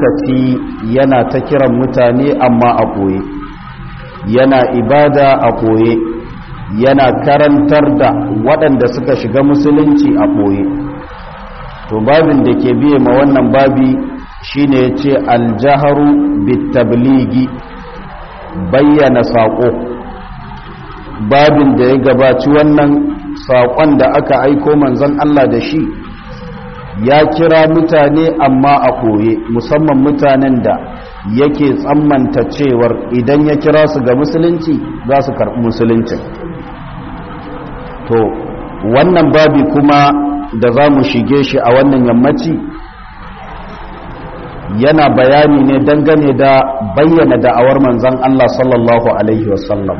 lokaci yana ta kiran mutane amma a ɓoye yana ibada a ɓoye yana karantar da waɗanda suka shiga musulunci a ɓoye to babin da ke biye ma wannan babi shine ya ce aljaharu bitabligi bayyana saƙo babin da ya gabaci wannan saƙon da aka aiko manzon Allah da shi ya kira mutane amma a ɓoye musamman mutanen da yake tsammanta cewar idan ya kira su ga musulunci za su karɓi musulunci to wannan babi kuma da za mu shige shi a wannan yammaci yana bayani ne dangane da bayyana da'awar manzan Allah sallallahu Alaihi wasallam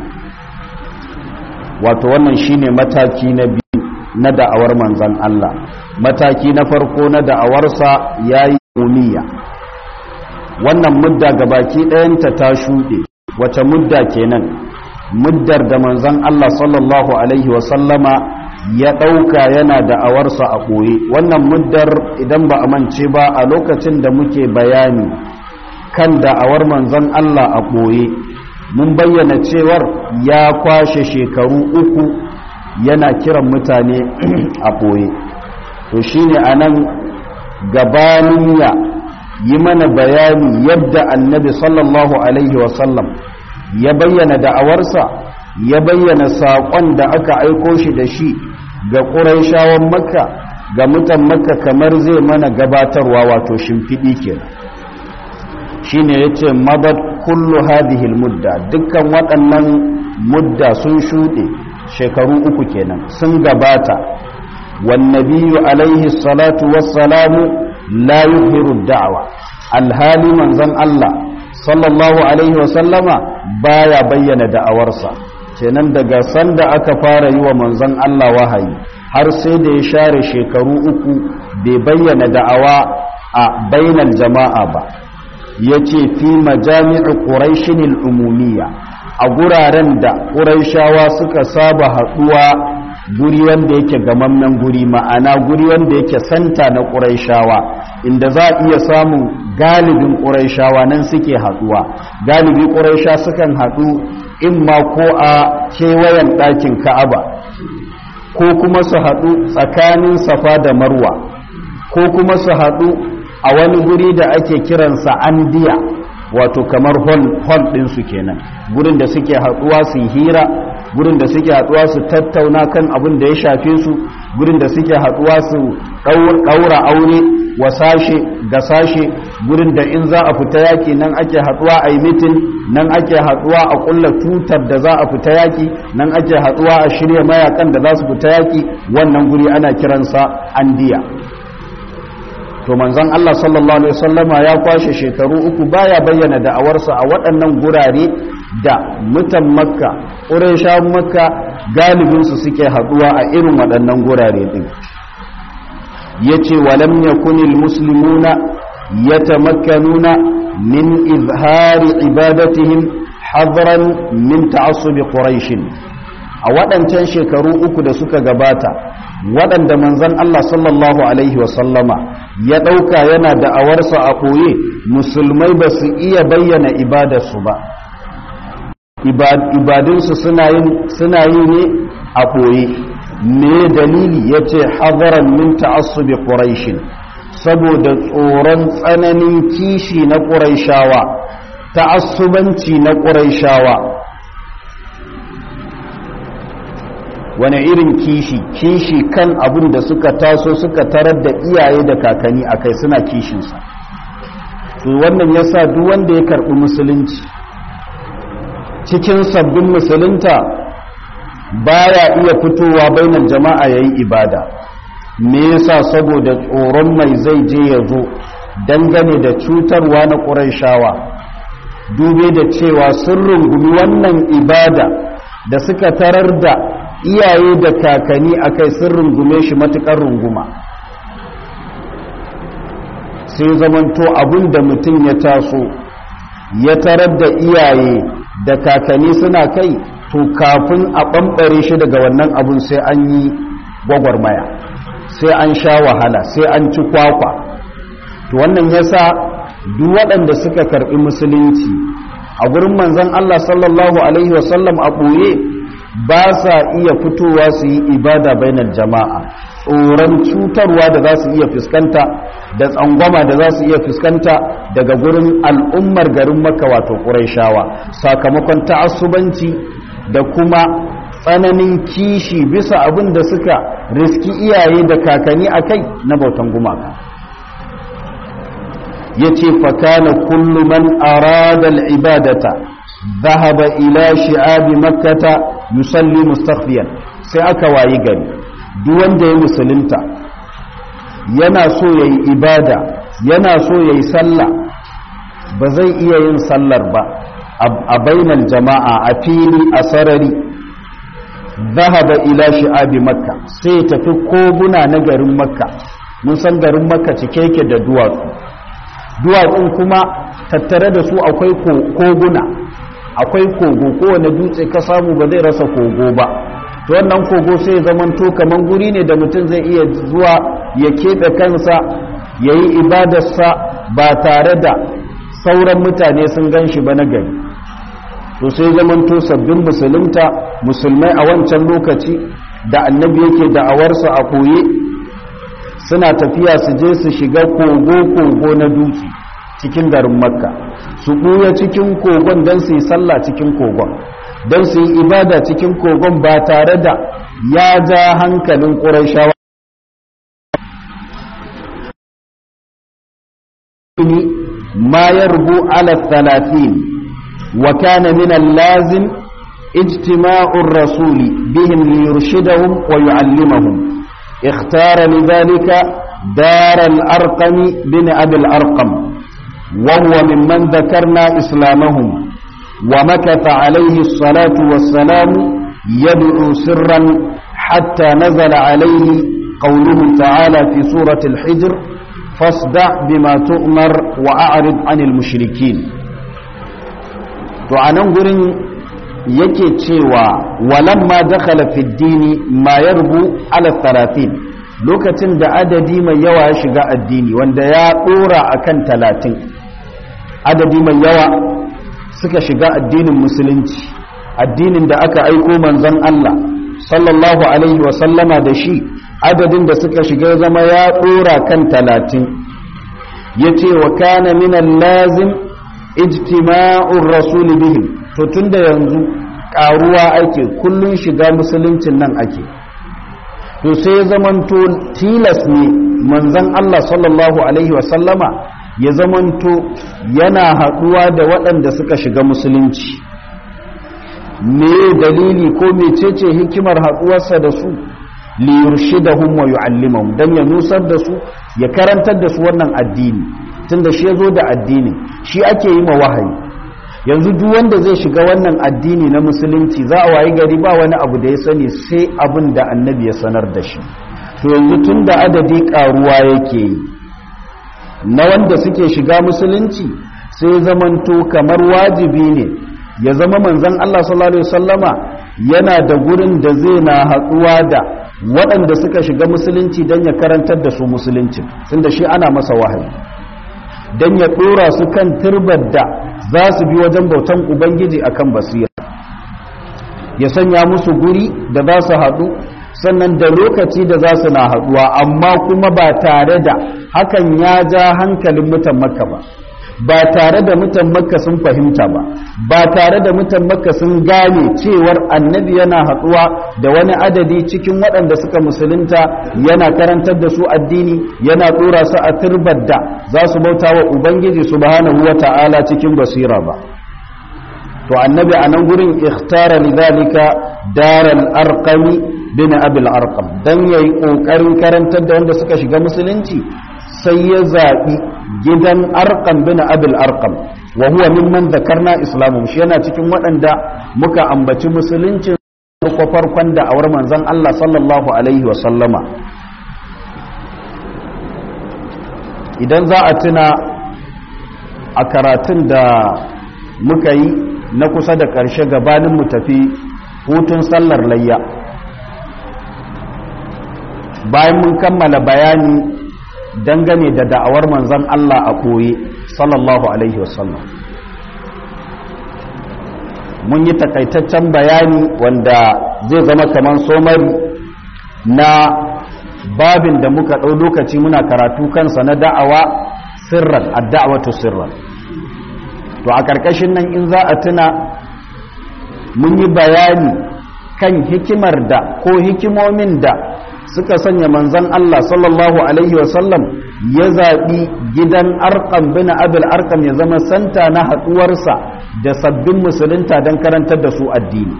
wato wannan shine mataki na biyu na da'awar manzan Allah mataki na farko na da'awarsa ya yi umiya wannan mudda gabaki ɗayanta ta shuɗe wace mudda kenan muddar da manzan Allah sallallahu Alaihi wasallama ya ɗauka yana da'awarsa a ɓoye wannan muddar idan ba a mance ba a lokacin da muke bayani kan da'awar manzan Allah a ɓoye mun bayyana cewar ya kwashe shekaru uku yana kiran mutane a ɓoye to shine a nan gabanin ya yi mana bayani yadda annabi sallallahu alaihi wasallam ya bayyana da'awarsa ya bayyana saƙon da aka aiko shi da shi ga ƙuraishawan makka ga mutan makka kamar zai mana gabatarwa wato shimfiɗi ke shi ne ya ce mabar kullu hadihil mudda dukkan waɗannan mudda sun shuɗe shekaru uku kenan sun gabata wannabiyu alaihi salatu wassalamu la yuhiru da'awa alhali manzon Allah sallallahu alaihi wasallama baya bayyana da'awarsa kenan daga sanda aka fara yi wa manzon Allah wahayi har sai da ya share shekaru uku bai bayyana da'awa a bainal jama'a ba yace fi majami'u quraishin al-umumiyya a guraren da quraishawa suka saba haduwa guri wanda yake gamammen guri ma'ana guri wanda yake santa na quraishawa inda za a iya samun galibin quraishawa nan suke haduwa galibi quraisha sukan hadu in ma ko a kewayen ɗakin ka'aba ko kuma su haɗu tsakanin safa da marwa ko kuma su haɗu a wani guri da ake kiransa andiya wato kamar hall ɗinsu kenan gurin da suke haɗuwa su hira gurin da suke haɗuwa su tattauna kan abin da ya shafe su gurin da suke haɗuwa su ɗaura aure wa sashe ga sashe gurin da in za a fita yaki nan ake haɗuwa a yi mitin nan ake haɗuwa a ƙulla tutar da za a fita yaki nan ake haɗuwa a shirya mayakan da za su fita yaki wannan guri ana kiransa andiya to manzon Allah sallallahu alaihi wasallama ya kwashe shekaru uku baya bayyana da'awarsa a waɗannan gurare da mutan makka ƙurayshawan makka galibinsu suke haɗuwa a irin waɗannan gurare ɗin yace walam yakunil muslimuna yatamakkanuna min izhari ibadatihim hadran min ta'assub quraish a waɗancan shekaru uku da suka gabata waɗanda manzon Allah sallallahu alaihi wasallama ya ɗauka yana da'awarsa a ɓoye musulmai ba su iya bayyana ibadarsu ba ibadunsu suna yi ne a ɓoye me dalili ya ce hadaran min ta'assubi ƙuraishin saboda tsoron tsananin kishi na ƙuraishawa ta'assubanci na ƙuraishawa wani irin kishi kishi kan abin da suka taso suka tarar da iyaye da kakanni a kai suna kishinsa to wannan ya sa duk wanda ya karɓi musulunci cikin sabbin musulunta baya iya fitowa bainar jama'a yayi ibada me yasa saboda tsoron mai zai je ya zo dangane da cutarwa na ƙurayshawa dube da cewa sun rungumi wannan ibada da suka tarar da iyaye da kakanni akai sun rungume shi matuƙar runguma sai zamanto abin da mutum ya taso ya tarar da iyaye da kakanni suna kai to kafin a ɓamɓare shi daga wannan abun sai an yi gwagwarmaya sai an sha wahala sai an ci kwakwa to wannan yasa duk waɗanda suka karɓi musulunci a gurin manzon Allah sallallahu alaihi wasallam a ɓoye ba sa iya fitowa su yi ibada bainar jama'a tsoron cutarwa da za su iya fuskanta da tsangwama da za su iya fuskanta daga gurin al'ummar garin maka wato ƙuraishawa sakamakon ta'assubanci da kuma tsananin kishi bisa abin da suka riski iyaye da kakanni a kai na bautan gumaka ya ce fakana kullu man arada al'ibadata zahaba ila shi'abi makkata yusalli mustakhfiyan sai aka wayi gari duk wanda ya musulunta yana so yayi ibada yana so yayi sallah ba zai iya yin sallar ba a bainal jama'a a fili a sarari zahaba ila shi'abi makka sai ya tafi koguna na garin makka mun san garin makka cike yake da duwatsu duwatsun kuma tattare da su akwai koguna akwai kogo kowane dutse ka samu ba zai rasa kogo ba to wannan kogo sai zamanto kaman guri ne da mutum zai iya zuwa ya keɓe kansa ya yi ibadarsa ba tare da sauran mutane sun gan shi ba na gari to sai zamanto sabbin musulunta musulmai a wancan lokaci da annabi yake da'awarsa a koye suna tafiya su je su shiga kogo-kogo na dutse cikin garin makka su ɓuya cikin kogon don su yi sallah cikin kogon don su yi ibada cikin kogon ba tare da ya ja hankalin ƙurashawa ma ya rubu ala talatin wa kana min lazim ijtima'ur rasuli bihim liyurshidahum wa yu'allimahum اختار لذلك دار الأرقم بن أبي الأرقم وهو ممن ذكرنا إسلامهم ومكث عليه الصلاة والسلام يدعو سرا حتى نزل عليه قوله تعالى في سورة الحجر فاصدع بما تؤمر وأعرض عن المشركين وعنان قرن yake cewa walamma dakhala fi dini ma yarbu ala 30 lokacin da adadi mai yawa ya shiga addini wanda ya dora akan 30 adadi mai yawa suka shiga addinin musulunci addinin da aka aiko manzon Allah sallallahu alaihi wa sallama da shi adadin da suka shiga zama ya dora kan 30 yace wa kana min lazim ijtima'ur rasul bihim to tunda yanzu karuwa ake kullun shiga musuluncin nan ake to sai ya zamanto tilas ne manzon Allah sallallahu alaihi wa sallama ya zamanto yana haɗuwa da waɗanda suka shiga musulunci me dalili ko mecece hikimar haɗuwarsa da su liyurshidahum wa yu'allimahum dan ya nusar da su ya karantar da su wannan addini tunda shi yazo da addini shi ake yi ma wahayi yanzu duk wanda zai shiga wannan addini na musulunci za a wayi gari ba wani abu da ya sani sai abin da annabi ya sanar da shi to yanzu tunda adadi karuwa yake yi na wanda suke shiga musulunci sai zamanto kamar wajibi ne ya zama manzon Allah sallallahu alaihi wasallama yana da gurin da zai na haɗuwa da waɗanda suka shiga musulunci don ya karantar da su musulunci tunda shi ana masa wahayi don ya ɗora su kan turbar da za su bi wajen bautan ubangiji akan basira ya sanya musu guri da za su haɗu sannan da lokaci da za su na haɗuwa amma kuma ba tare da hakan ya ja hankalin mutan makka ba ba tare da mutan makka sun fahimta ba ba tare da mutan makka sun gane cewar annabi yana haɗuwa da wani adadi cikin waɗanda suka musulunta yana karantar da su addini yana ɗora su a turbar da za su bauta wa ubangiji subhanahu wa ta'ala cikin basira ba to annabi a nan gurin ikhtara lidhalika daral arqami bin abil arqam dan yayi kokarin karantar da wanda suka shiga musulunci sai ya zaɓi gidan arqam bin abil arqam wa huwa mimman zakarna islamu shi yana cikin waɗanda muka ambaci musuluncin farko farkon da awar manzon Allah sallallahu alaihi wa sallama idan za a tuna a karatun da muka yi na kusa da ƙarshe gabanin mu tafi hutun sallar layya bayan mun kammala bayani dangane da da'awar manzon Allah a ɓoye sallallahu alaihi wasallam mun yi takaitaccen bayani wanda zai zama kamar somari na babin da muka ɗau lokaci muna karatu kansa na da'awa sirran adda'awatu sirran to a ƙarƙashin nan in za a tuna mun yi bayani kan hikimar da ko hikimomin da suka sanya manzon Allah sallallahu alaihi wasallam ya zaɓi gidan arkam bin abil arkam ya zama santa na haɗuwarsa da sabbin musulunta don karantar da su addini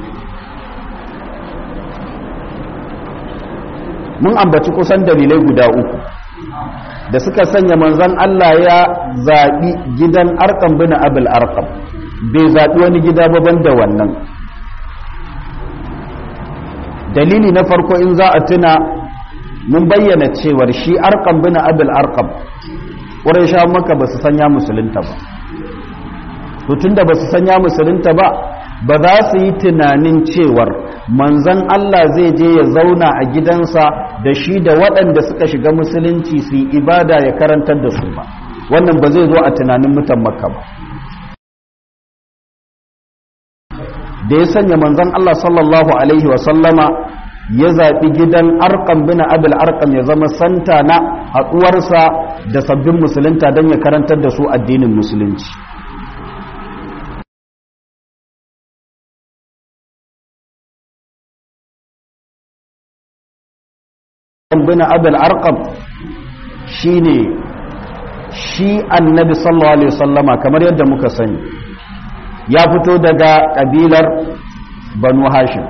mun ambaci kusan dalilai guda uku da suka sanya manzon Allah ya zaɓi gidan arkam bin abil arkam bai zaɓi wani gida baban da wannan dalili na farko in za a tuna mun bayyana cewar shi arkam bin abil arkam wurin sha maka ba su sanya musulunta ba to tunda ba su sanya musulunta ba ba za su yi tunanin cewar manzan Allah zai je ya zauna a gidansa da shi da waɗanda suka shiga musulunci su yi ibada ya karantar da su ba wannan ba zai zo a tunanin mutan makka ba da ya sanya manzan Allah sallallahu alaihi wasallama ya zaɓi gidan arkam bin abil arkam ya zama santa na haɗuwarsa da sabbin musulunta don ya karantar da su addinin musulunci bin abil arkam shi ne shi annabi sallallahu alaihi wasallama kamar yadda muka sani ya fito daga ƙabilar banu hashim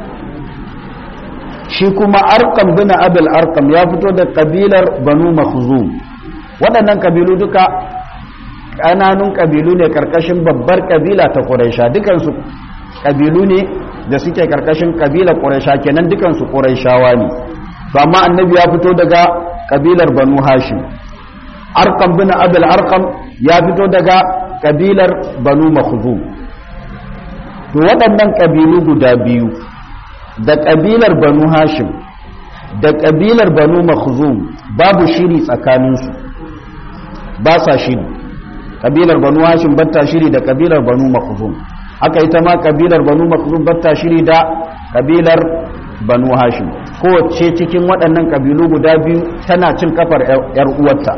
shi kuma arkam bin abil arkam ya fito da ƙabilar banu makhzum waɗannan ƙabilu duka ƙananun ƙabilu ne ƙarƙashin babbar ƙabila ta ƙuraisha dukansu ƙabilu ne da suke ƙarƙashin ƙabilar ƙuraisha kenan dukansu ƙuraishawa ne to amma annabi ya fito daga ƙabilar banu hashim arkam bin abil arkam ya fito daga ƙabilar banu makhzum to waɗannan ƙabilu guda biyu da ƙabilar banu hashim da ƙabilar banu makhzum babu shiri tsakaninsu ba sa shiri ƙabilar banu hashim batta shiri da ƙabilar banu makhzum haka ita ma ƙabilar banu makhzum batta shiri da ƙabilar banu hashim kowace cikin waɗannan ƙabilu guda biyu tana cin kafar 'yar uwarta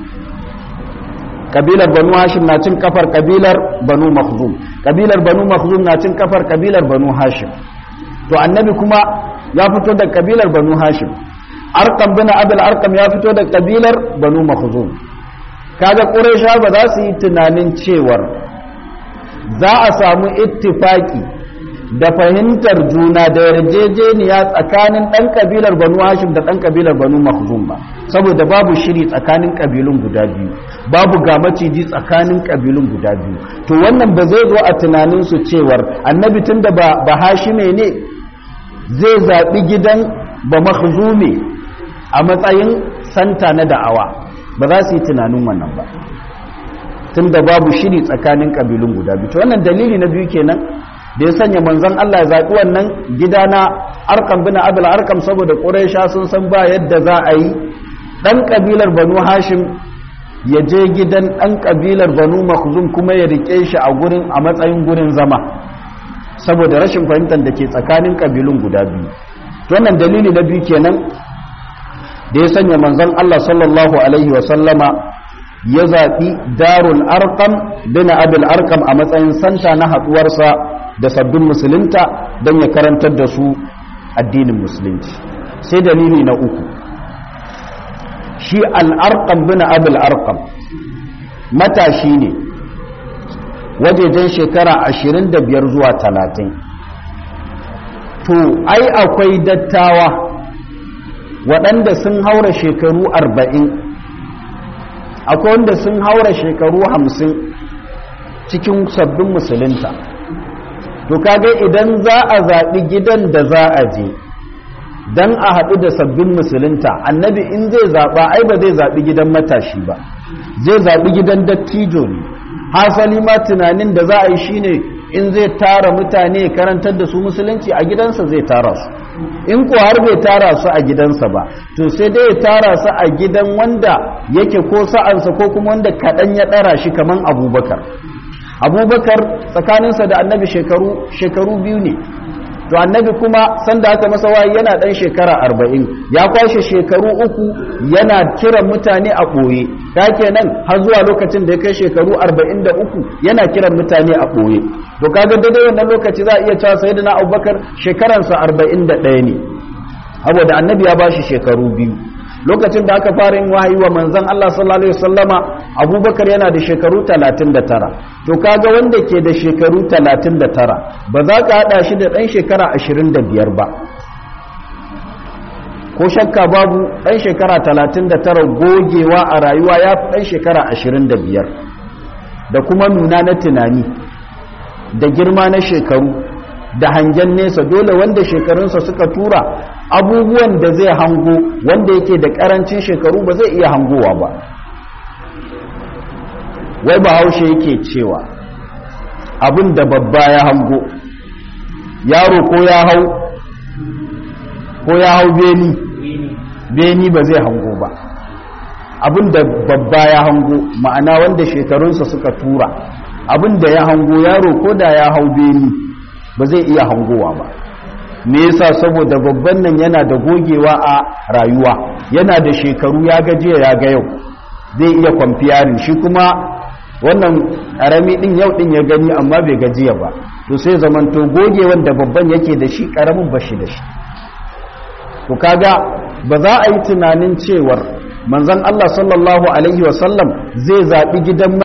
kabilar banu hashim na cin kafar kabilar banu makhzum kabilar banu makhzum na cin kafar kabilar banu hashim to annabi kuma ya fito da kabilar banu hashim arkam bin abul arkam ya fito da kabilar banu makhzum kaga quraisha ba za su yi tunanin cewar za a samu ittifaki da fahimtar juna da yarjejeniya tsakanin ɗan kabilar banu hashim da ɗan kabilar banu makhzum ba saboda babu shiri tsakanin kabilun guda biyu babu ga maciji tsakanin kabilun guda biyu to wannan ba zai zo a tunanin su cewar annabi tun da ba hashime ne zai zaɓi gidan ba makhzume a matsayin santa na da'awa ba za su yi tunanin wannan ba tun da babu shiri tsakanin kabilun guda biyu to wannan dalili na biyu kenan da ya sanya manzon Allah ya zaɓi wannan gida na arkam bin abul arkam saboda ƙuraisha sun san ba yadda za a yi ɗan ƙabilar banu hashim ya je gidan ɗan ƙabilar banu makhzum kuma ya riƙe shi a gurin a matsayin gurin zama saboda rashin fahimtar da ke tsakanin ƙabilun guda biyu wannan dalili na biyu kenan da ya sanya manzon Allah sallallahu alaihi wa sallama ya zaɓi darul arkam bin abul arkam a matsayin santa na haɗuwarsa da sabbin musulunta don ya karantar da su addinin musulunci sai dalili na uku shi al'arƙam bin abul arkam matashi ne wajejen shekara 25 zuwa 30 to ai akwai dattawa waɗanda sun haura shekaru 40 akwai wanda sun haura shekaru 50 cikin sabbin musulunta to kaga idan za a zaɓi gidan da za a je don a haɗu da sabbin musulunta annabi in zai zaɓa ai ba zai zaɓi gidan matashi ba zai zaɓi gidan dattijo ne hasali ma tunanin da za a yi shine in zai tara mutane karantar da su musulunci a gidansa zai tara su in ko har bai tara su a gidansa ba to sai dai ya tara su a gidan wanda yake ko sa'ansa ko kuma wanda kaɗan ya ɗara shi kaman abubakar abubakar tsakaninsa da annabi shekaru shekaru biyu ne to annabi kuma sanda aka masa wayi yana dan shekara arba'in ya kwashe shekaru uku yana kiran mutane a ɓoye ta kenan har zuwa lokacin da ya kai shekaru arba'in da uku yana kiran mutane a ɓoye to kaga daidai wannan lokaci za a iya cewa sai na abubakar shekaransa arba'in da ɗaya ne saboda annabi ya bashi shekaru biyu lokacin da aka fara yin wahayi wa manzon Allah sallallahu alaihi wasallama Abubakar yana da shekaru 39 to kaga wanda ke da shekaru 39 ba za ka hada shi da dan shekara 25 ba ko shakka babu dan shekara 39 gogewa a rayuwa ya fi dan shekara 25 da kuma nuna na tunani da girma na shekaru da hangen nesa dole wanda shekarunsa suka tura abubuwan da zai hango wanda yake da karancin shekaru ba zai iya hangowa ba wai bahaushe yake cewa abin da babba ya hango yaro ko ya hau ko ya hau beni beni ba zai hango ba abin da babba ya hango ma'ana wanda shekarunsa suka tura abin da ya hango yaro ko da ya hau beni ba zai iya hangowa ba me yasa saboda babban nan yana da gogewa a rayuwa yana da shekaru ya gajiya ya ga yau zai iya kwamfiyarin shi kuma wannan karami din yau din ya gani amma bai gajiya ba to sai zamanto gogewan da babban yake da shi karamin bashi da shi to kaga ba za a yi tunanin cewar manzon Allah sallallahu alaihi wasallam zai zaɓi gidan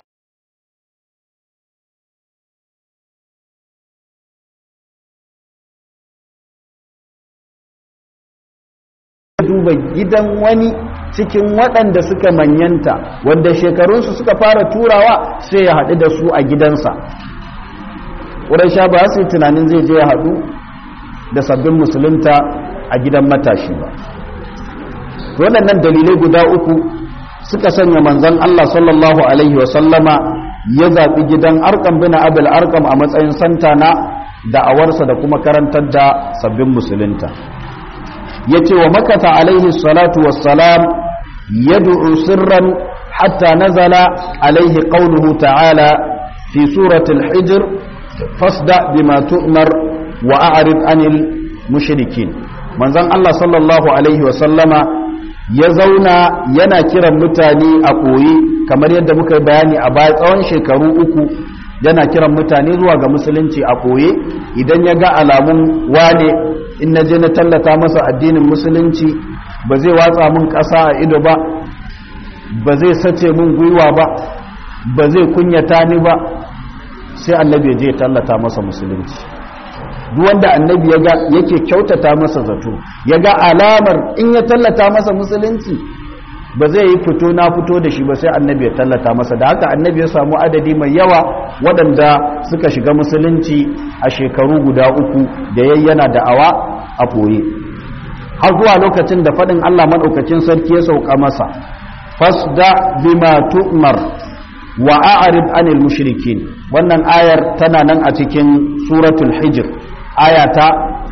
duba gidan wani cikin waɗanda suka manyanta wanda shekarunsu suka fara turawa sai ya haɗu da su a gidansa sha ba su yi tunanin zai je ya haɗu da sabbin musulunta a gidan matashi ba waɗannan dalilai guda uku suka sanya manzon Allah sallallahu alaihi wasallama ya zaɓi gidan arkam bin abul arkam a matsayin santana da'awarsa da kuma karantar da sabbin musulunta yace wa makata alaihi salatu wassalam yad'u sirran hatta nazala alaihi qawluhu ta'ala fi surati al-hijr fasda bima tu'mar wa a'rid anil mushrikin manzon Allah sallallahu alaihi wa sallama ya zauna yana kiran mutane a koyi kamar yadda muka yi bayani a baya tsawon shekaru uku yana kiran mutane zuwa ga musulunci a koye idan ya ga alamun wane in na je na tallata masa addinin musulunci ba zai watsa mun ƙasa a ido ba ba zai sace mun gwiwa ba ba zai kunyata ni ba sai annabi ya je ya tallata masa musulunci duk wanda annabi ya ga yake kyautata masa zato ya ga alamar in ya tallata masa musulunci ba zai yi fito na fito da shi ba sai annabi ya tallata masa da haka annabi ya samu adadi mai yawa waɗanda suka shiga musulunci a shekaru guda uku da yayyana da'awa a koye har zuwa lokacin da faɗin Allah maɗaukacin sarki ya sauka masa fasda bima tu'mar wa a'rid anil mushrikin wannan ayar tana nan a cikin suratul hijr aya ta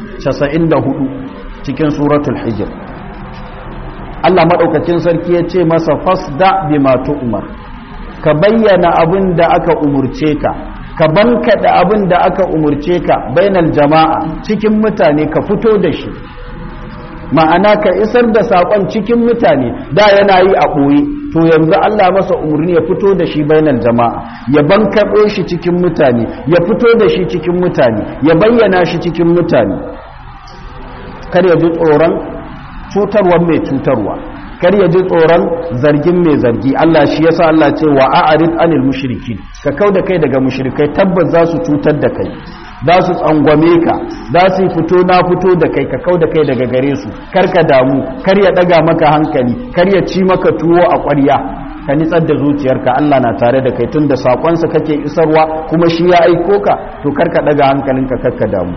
94 cikin suratul hijr Allah maɗaukacin sarki ya ce masa fasda bima tu'mar ka bayyana abin da aka umurce ka ka bankaɗa abin da aka umurce ka bainal jama'a cikin mutane ka fito da shi ma'ana ka isar da saƙon cikin mutane da yana yi a ɓoye to yanzu Allah masa umarni ya fito da shi bainal jama'a ya bankaɗo shi cikin mutane ya fito da shi cikin mutane ya bayyana shi cikin mutane kar ya ji tsoron cutarwa mai cutarwa kar ya ji tsoron zargin mai zargi Allah shi yasa Allah ce wa a'rid anil mushrikin ka kauda kai daga mushrikai tabbas za su cutar da kai za su tsangwame ka za su fito na fito da kai ka kauda kai daga gare su kar ka damu kar ya daga maka hankali kar ya ci maka tuwo a ƙwarya ka nitsar da zuciyarka Allah na tare da kai tun da sakonsa kake isarwa kuma shi ya aiko ka to kar ka daga hankalinka kar ka damu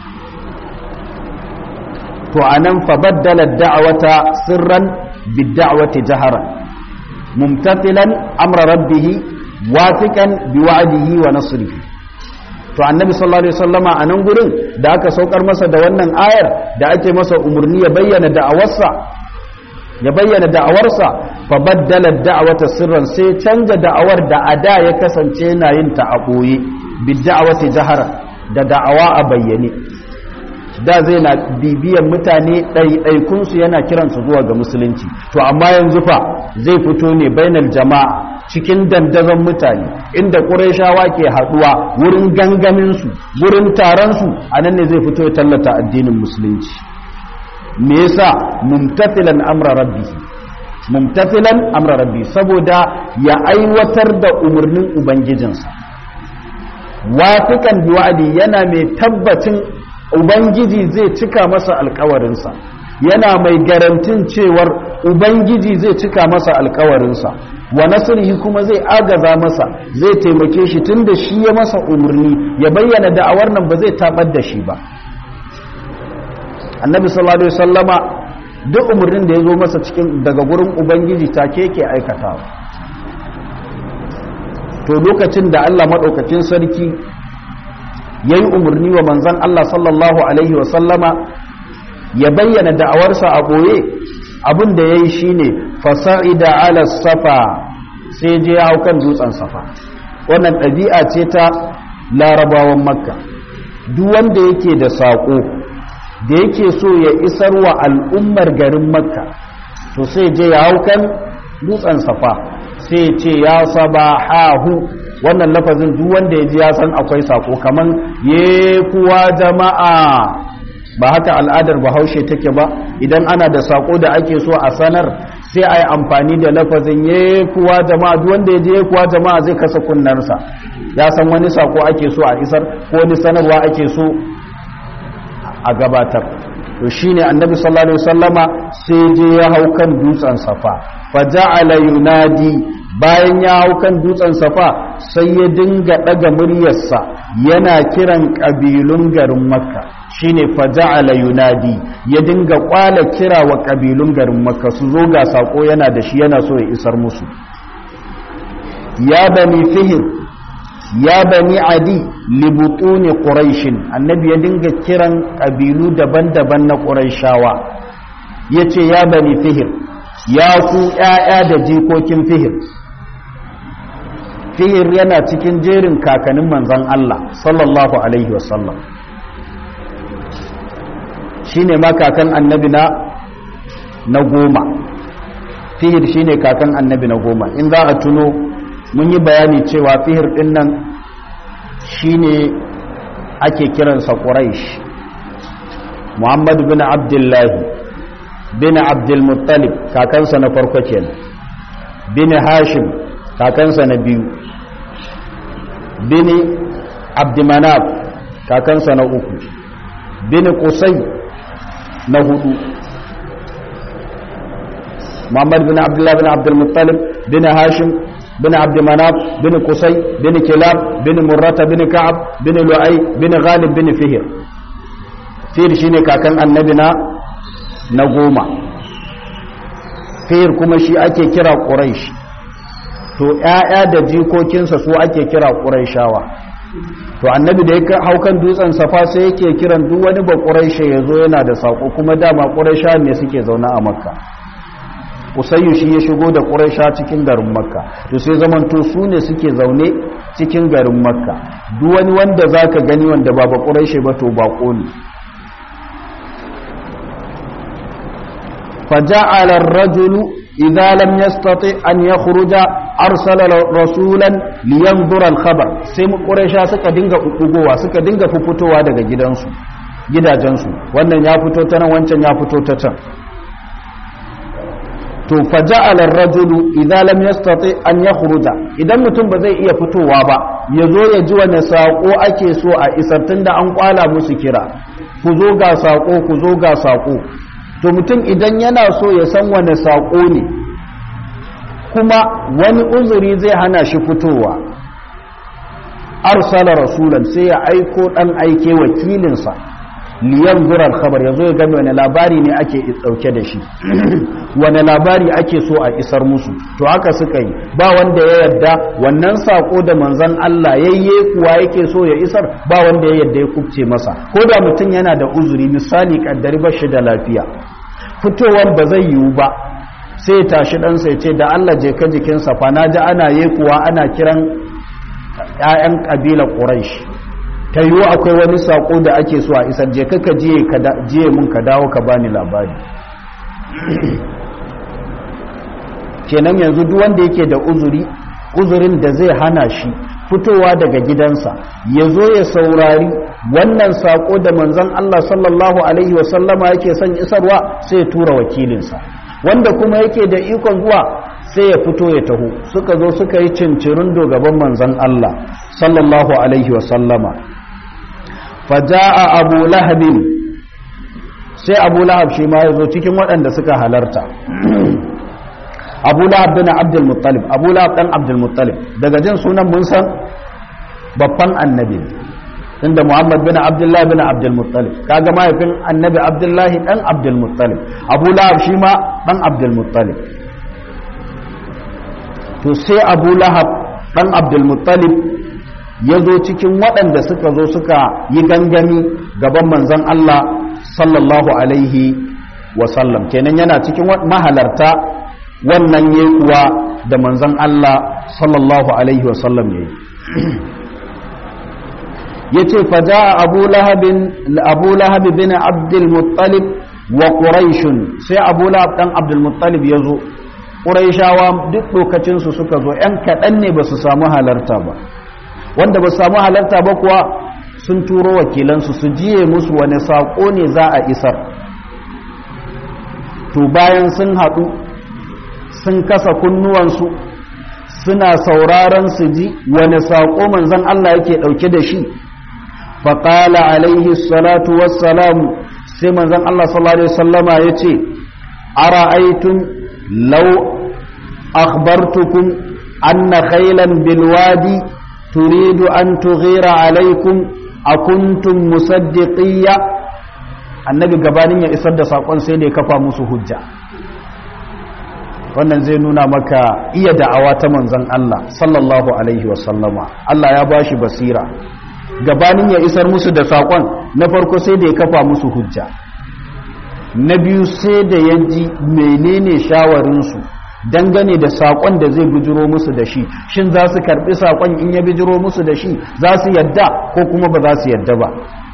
to anan fa baddala da'wata sirran bid-da'wati jaharan mumtathilan amra rabbih wafiqan biwa'dihi wa nasrihi to annabi sallallahu alaihi wasallama anan gurin da aka saukar masa da wannan ayar da ake masa umarni ya bayyana da'awarsa ya bayyana da'awarsa fa baddala da'awata sirran sai canja da'awar da ada ya kasance yana yin ta a boye bid da'awati jahara da da'awa a bayyane da zai na bibiyan mutane ɗaiɗaikunsu yana kiransu zuwa ga musulunci to amma yanzu fa zai fito ne bainal jama'a cikin dandazon mutane inda ƙurayshawa ke haɗuwa wurin gangaminsu wurin taronsu a nan ne zai fito ya tallata addinin musulunci me yasa mumtathilan amra rabbi mumtathilan amra rabbi saboda ya aiwatar da umarnin ubangijinsa wafikan biwa'adi yana mai tabbacin ubangiji zai cika masa alkawarinsa yana mai garantin cewar ubangiji zai cika masa alkawarinsa wa nasrihi kuma zai agaza masa zai taimake shi tunda shi ya masa umarni ya bayyana da'awar nan ba zai tabar da shi ba annabi sallallahu alaihi wasallama duk umarnin da ya zo masa cikin daga gurin ubangiji take yake aikatawa to lokacin da Allah madaukakin sarki ya yi umarni wa manzan Allah sallallahu Alaihi wasallama ya bayyana da'awarsa a ɓoye abin da ya yi shi ne fasa'ida ala safa sai je ya hau kan dutsen safa wannan ɗabi'a ce ta larabawan makka duk wanda yake da saƙo da yake so ya isar wa al'ummar garin makka to sai je ya hau kan dutsen safa sai ce ya saba hahu wannan lafazin duk wanda ya ji ya san akwai sako kaman ye kuwa jama'a ba haka al'adar bahaushe take ba idan ana da sako da ake so a sanar sai a yi amfani da lafazin ye kuwa jama'a duk wanda ya ji ye kuwa jama'a zai kasa kunnarsa ya san wani sako ake so a isar ko wani sanarwa ake so a gabatar to shine annabi sallallahu alaihi wasallama sai je ya hau kan dutsen safa fa ja'ala yunadi bayan ya hau kan dutsen safa sai ya dinga daga muryarsa yana kiran kabilun garin makka shine faja'ala yunadi ya dinga kwala kira wa kabilun garin makka su zo ga sako yana da shi yana so ya isar musu ya bani fihir ya bani adi libutuni quraishin annabi ya dinga kiran kabilu daban-daban na quraishawa yace ya bani fihir ya ku ƴaƴa da jikokin fihir fihir yana cikin jerin kakannin manzan Allah sallallahu alaihi wasallam shine ma kakan annabi na na goma fihir shine kakan annabi na goma in za a tuno mun yi bayani cewa fihir din nan shine ake kiransa quraish muhammad bin abdullahi bin abdulmuttalib kakansa na farko kenan bin hashim kakansa na biyu bin abdumanaf kakansa na uku bin kusai na hudu muhammad bin abdullahi bin abdulmuttalib bin hashim bin abdumanaf bin kusai bin kilab bin murrata bin ka'ab bin lu'ai bin ghalib bin fihir fihir shine kakan annabi na na goma fihir kuma shi ake kira quraish to ƴaƴa da jikokinsa su ake kira quraishawa to annabi da ya hau kan dutsen safa sai yake kiran duk wani ba quraishe yazo yana da sako kuma dama quraisha ne suke zaune a makka usayyu shi ya shigo da quraisha cikin garin makka to sai zamanto su ne suke zaune cikin garin makka duk wani wanda zaka gani wanda ba ba quraishe ba to bako ne فجعل الرجل إذا لم يستطع أن يخرج أرسل رسولا لينظر الخبر sai quraisha suka dinga kukugowa suka dinga fuffutowa daga gidansu gidajensu wannan ya fito ta nan wancan ya fito ta can to faja'ala ar-rajulu idza lam yastati an yakhruja idan mutum ba zai iya fitowa ba yazo ya ji wani sako ake so a isar tunda an kwala musu kira ku zo ga sako ku zo ga sako to mutum idan yana so ya san wani saƙo ne kuma wani uzuri zai hana shi fitowa arsala rasulan sai ya aiko ɗan aike wakilinsa liyan zurar khabar ya zo ya gami wani labari ne ake ɗauke da shi wani labari ake so a isar musu to haka suka yi ba wanda ya yadda wannan sako da manzan Allah yayye kuwa yake so ya isar ba wanda ya yadda ya kubce masa ko da mutum yana da uzuri misali kaddari ba shi da lafiya fitowar ba zai yiwu ba sai tashi ɗansa ya ce da Allah je ka jikinsa fa na ji ana yi kuwa ana kiran 'ya'yan ƙabilar ƙuraish ta yiwu akwai wani saƙo da ake so a isar je ka jiye mun ka dawo ka bani labari kenan yanzu duk wanda yake da uzuri uzurin da zai hana shi fitowa daga gidansa ya zo ya saurari wannan saƙo da manzon Allah sallallahu alaihi wasallama yake son isarwa sai ya tura wakilinsa wanda kuma yake da ikon zuwa sai ya fito ya taho suka zo suka yi cincirin gaban manzon Allah sallallahu alaihi wasallama faja'a abu lahabin sai abu lahab shi ma ya zo cikin waɗanda suka halarta abu lahab bin abdul muttalib abu lahab dan abdul muttalib daga jin sunan mun san babban annabi inda muhammad bin abdullah bin abdul muttalib kaga mahaifin annabi abdullahi dan abdul muttalib abu lahab shi ma dan abdul muttalib to sai abu lahab dan abdul muttalib ya zo cikin waɗanda suka zo suka yi gangami gaban manzon Allah sallallahu alaihi wasallam kenan yana cikin mahalarta wannan ya kuwa da manzon Allah sallallahu alaihi wasallam ya yi ya ce faja abu lahabi bin abdulmuttalib wa ƙuraishun sai abu lahab ɗan abdulmuttalib ya zo ƙuraishawa duk lokacinsu suka zo ‘yan kaɗan ne ba su samu halarta ba wanda ba su samu halarta ba kuwa sun turo wakilansu su jiye musu wani saƙo ne za a isar to bayan sun haɗu sun kasa kunnuwansu suna sauraron su ji wani saƙo manzon Allah yake ɗauke da shi faƙala alaihi salatu wassalamu sai manzon Allah sallallahu alaihi wasallama ya ce ara'aytum law akhbartukum anna khaylan bilwadi turidu an tughira alaikum akuntum musaddiqiyya annabi gabanin ya isar da saƙon sai da ya kafa musu hujja wannan zai nuna maka iya da'awa ta manzon Allah sallallahu alaihi wasallama Allah ya bashi basira gabanin ya isar musu da saƙon na farko sai da ya kafa musu hujja na biyu sai da ya ji menene shawarinsu dangane da saƙon da zai bijiro musu da shi shin za su karɓi saƙon in ya bijiro musu da shi za su yadda ko kuma ba za su yadda ba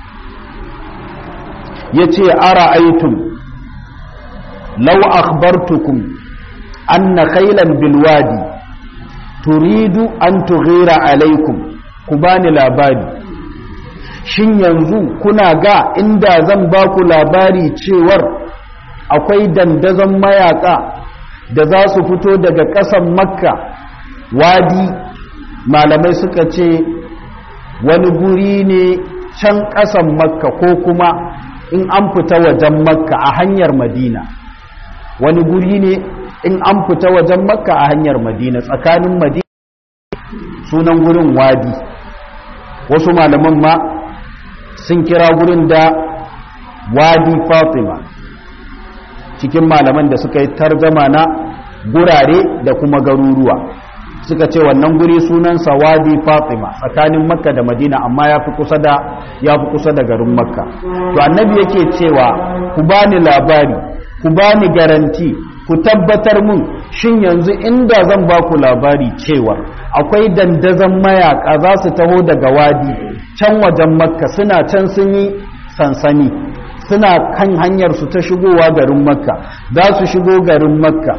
ya ce ara aitum lau akhbartukum anna khailan bilwadi turidu an tughira alaikum ku bani labari shin yanzu kuna ga inda zan ba ku labari cewar akwai dandazon mayaka da za su fito daga ƙasan makka wadi malamai suka ce wani guri ne can ƙasan makka ko kuma in an fita wajen makka a hanyar madina wani guri ne in an fita wajen makka a hanyar madina tsakanin madina sunan gurin wadi wasu malaman ma sun kira gurin da wadi fatima cikin malaman da suka yi targama na gurare da kuma garuruwa suka ce wannan guri sunansa wadi fatima tsakanin makka da madina amma ya fi kusa da ya fi kusa da garin makka to annabi yake cewa ku bani labari ku bani garanti ku tabbatar mun shin yanzu inda zan ba ku labari cewa akwai dandazon mayaka za su taho daga wadi can wajen makka suna can sun yi sansani suna kan hanyar su ta shigowa garin makka za su shigo garin makka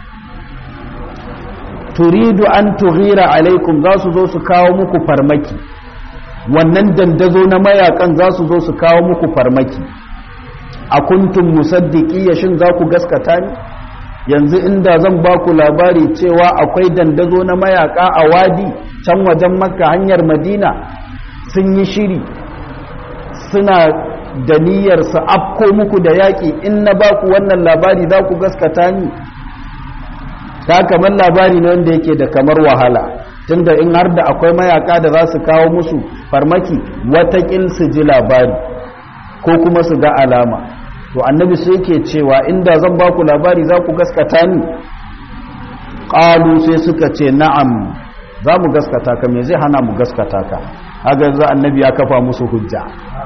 turidu an tughira alaikum za su zo su kawo muku farmaki wannan dandazo na mayakan za su zo su kawo muku farmaki a kuntum musaddiki ya shin za ku gaskata ni yanzu inda zan ba ku labari cewa akwai dandazo na mayaka a wadi can wajen makka hanyar madina sun yi shiri suna da niyyar su afko muku da yaƙi in na ba ku wannan labari za ku gaskata ni ta kamar labari ne wanda yake da kamar wahala tunda in har da akwai mayaka da za su kawo musu farmaki watakil su ji labari ko kuma su ga alama to annabi sai yake cewa inda zan ba ku labari za ku gaskata ni qalu sai suka ce na'am za mu gaskata ka me zai hana mu gaskata ka haka yanzu annabi ya kafa musu hujja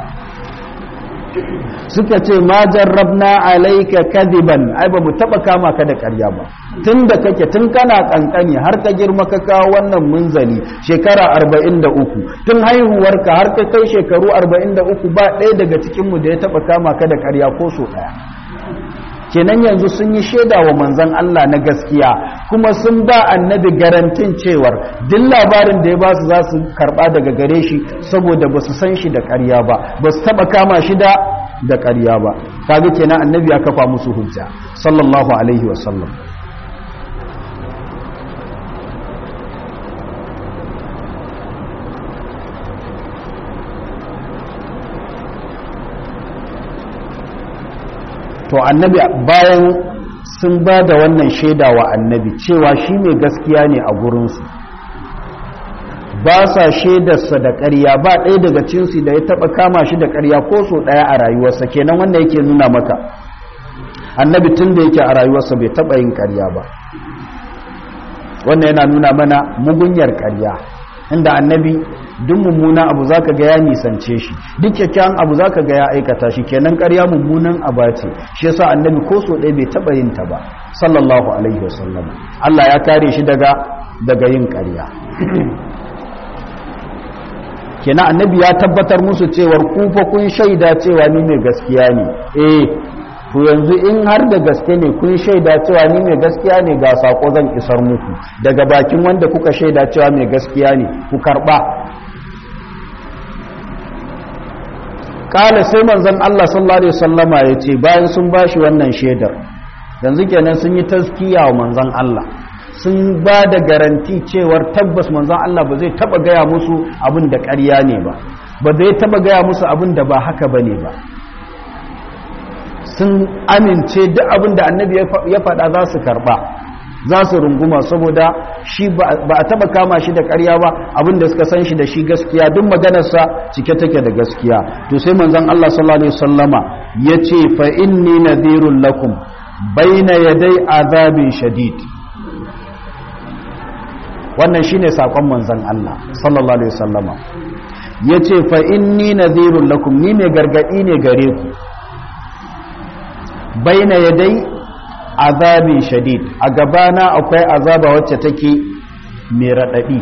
suka ce ma jarrabna alayka kadiban ai ba mu taba kama ka da ƙarya ba tun da kake tun kana kankani har ka girma ka kawo wannan munzali shekara 43 tun haihuwarka har ka kai shekaru 43 ba ɗaya daga cikin mu da ya taba kama ka da ƙarya ko so ɗaya kenan yanzu sun yi shaida wa manzon Allah na gaskiya kuma sun ba annabi garantin cewar duk labarin da ya ba su za su karba daga gare shi saboda ba su san shi da ƙarya ba ba su taba kama shi da da ƙarya ba kaga kenan annabi ya kafa musu hujja sallallahu alaihi wasallam to annabi bayan sun ba da wannan shaida wa annabi cewa shi mai gaskiya ne a gurinsu ba sa shaidarsa da ƙarya ba ɗaya daga cinsu da ya taɓa kama shi da ƙarya ko so ɗaya a rayuwarsa kenan wanda yake nuna maka annabi tun da yake a rayuwarsa bai taɓa yin ƙarya ba wannan yana nuna mana mugunyar ƙarya inda annabi duk mummuna abu zaka ga ya nisance shi duk kyakkyawan abu zaka ga ya aikata shi kenan ƙarya mummunan aba ce shi yasa annabi ko so ɗaya bai taɓa yin ta ba sallallahu alaihi wasallam Allah ya kare shi daga daga yin ƙarya kenan annabi ya tabbatar musu cewar ku fa kun shaida cewa ni mai gaskiya ne eh to yanzu in har da gaske ne kun shaida cewa ni mai gaskiya ne ga sako zan isar muku daga bakin wanda kuka shaida cewa mai gaskiya ne ku karba kala sai manzon Allah sallallahu alaihi wasallama yace bayan sun bashi wannan shaidar yanzu kenan sun yi taskiya wa manzon Allah sun ba da garanti cewar tabbas manzon Allah ba zai taba gaya musu abin da ƙarya ne ba ba zai taba gaya musu abin da ba haka bane ba sun amince duk abin da annabi ya faɗa za su karɓa za su runguma saboda shi ba a taba kama shi da ƙarya ba abin da suka san shi da shi gaskiya duk maganarsa cike take da gaskiya to sai manzon Allah sallallahu alaihi wasallama yace fa inni nadhirul lakum baina yaday azabin shadid wannan shine sakon manzon Allah sallallahu alaihi wasallama yace fa inni nadhirul lakum ni mai gargadi ne gare ku baina yadai azabin shadid a gabana akwai azaba wacce take mai raɗaɗi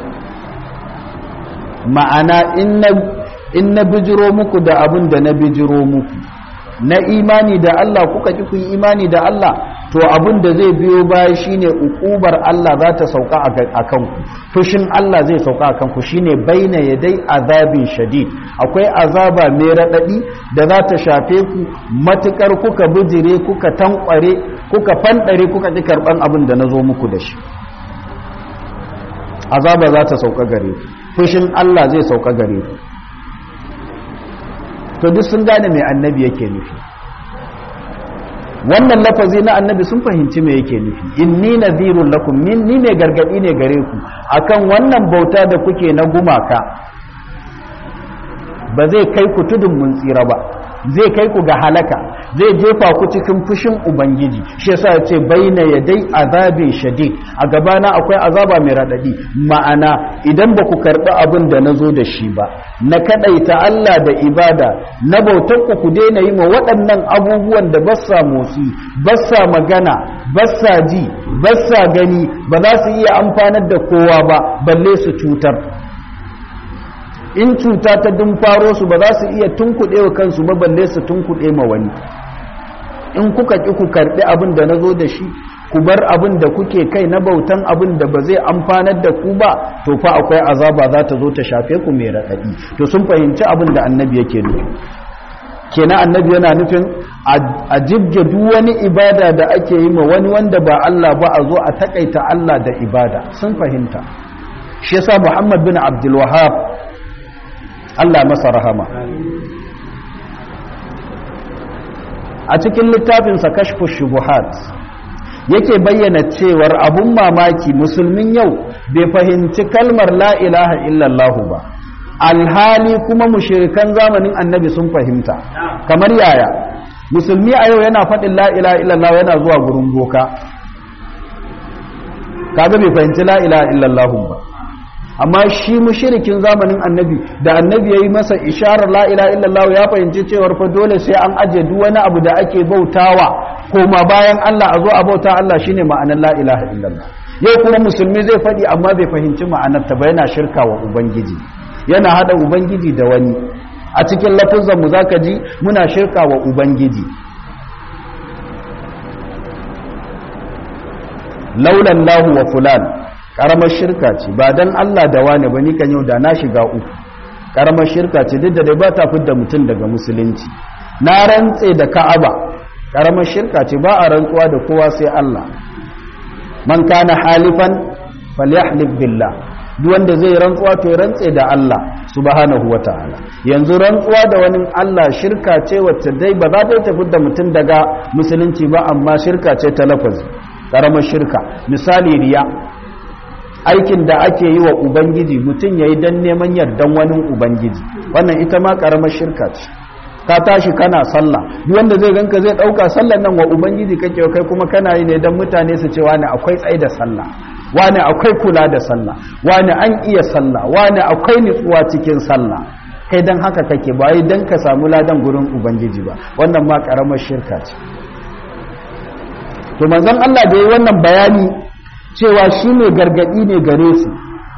ma'ana in na bijiro muku da abin da na bijiro muku na imani da Allah kuka ki ku yi imani da Allah to abin da zai biyo baya shine ukubar Allah za ta sauka a kanku fushin Allah zai sauka a kanku shine baina yadai azabin shadid akwai azaba mai raɗaɗi da za ta shafe ku matukar kuka bijire kuka tankware kuka fanɗare kuka ƙi karɓan abin da na zo muku da shi azaba za ta sauka gare ku fushin Allah zai sauka gare ku to duk sun gane mai annabi yake nufi wannan lafazi na annabi sun fahimci me yake nufi inni nadhirun lakum min ni ne gargadi ne gare ku akan wannan bauta da kuke na gumaka ba zai kai ku tudun mun tsira ba zai kai ku ga halaka zai jefa ku cikin fushin ubangiji shi yasa ya ce baina yadai azabin shadid a gabana akwai azaba mai radadi ma'ana idan ba ku karɓi abin da na zo da shi ba na kaɗaita Allah da ibada na bautar ku ku daina yi ma waɗannan abubuwan da basa motsi basa magana basa ji basa gani ba za su iya amfanar da kowa ba balle su cutar in cuta ta faro su ba za su iya tunkuɗe wa kansu ba balle su tunkuɗe ma wani in kuka ƙi ku karɓi abin da na zo da shi ku bar abin da kuke kai na bautan abin da ba zai amfanar da ku ba to fa akwai azaba za ta zo ta shafe ku mai raɗaɗi to sun fahimci abin da annabi yake nufi kenan annabi yana nufin a jibge duk wani ibada da ake yi ma wani wanda ba Allah ba a zo a takaita Allah da ibada sun fahimta shi yasa Muhammad bin Abdul Wahhab Allah masa rahama a cikin littafinsa kashfu shubuhat yake bayyana cewar abun mamaki musulmin yau bai fahimci kalmar la ilaha illallahu ba alhali kuma mushirikan zamanin annabi sun fahimta kamar yaya musulmi a yau yana faɗin la ilaha illallah yana zuwa gurin boka kaga bai fahimci la ilaha illallah ba amma shi mushrikin zamanin annabi da annabi yayi masa isharar la ilaha illallah ya fahimci cewar fa dole sai an aje duk wani abu da ake bautawa koma bayan Allah a zo a bauta Allah shine ma'anar la ilaha illallah yau kuma musulmi zai faɗi amma bai fahimci ma'anar ta ba yana shirka wa ubangiji yana hada ubangiji da wani a cikin lafazan mu zaka ji muna shirka wa ubangiji laulan lahu wa fulan karamar shirka ce ba dan Allah da wani ba ni kan yau da na shiga uku karamar shirka ce duk da dai ba ta fidda mutum daga musulunci na rantse da Ka'aba karamar shirka ce ba a rantsuwa da kowa sai Allah man kana halifan falyahlif billah duk wanda zai rantsuwa to ya rantse da Allah subhanahu wataala yanzu rantsuwa da wani Allah shirka ce wacce dai ba za ta tafi da mutum daga musulunci ba amma shirka ce ta lafazi karamar shirka misali riya aikin da ake yi wa ubangiji mutum ya yi don neman yardan wani ubangiji wannan ita ma karamar shirka ce ka tashi kana sallah duk wanda zai ganka zai dauka sallar nan wa ubangiji kake kai kuma kana yi ne don mutane su ce wani akwai tsaye da sallah wani akwai kula da sallah wani an iya sallah wani akwai nutsuwa cikin sallah kai don haka kake ba yi don ka samu ladan gurin ubangiji ba wannan ma karamar shirka ce to manzon Allah da yi wannan bayani cewa shi ne gargadi ne gare su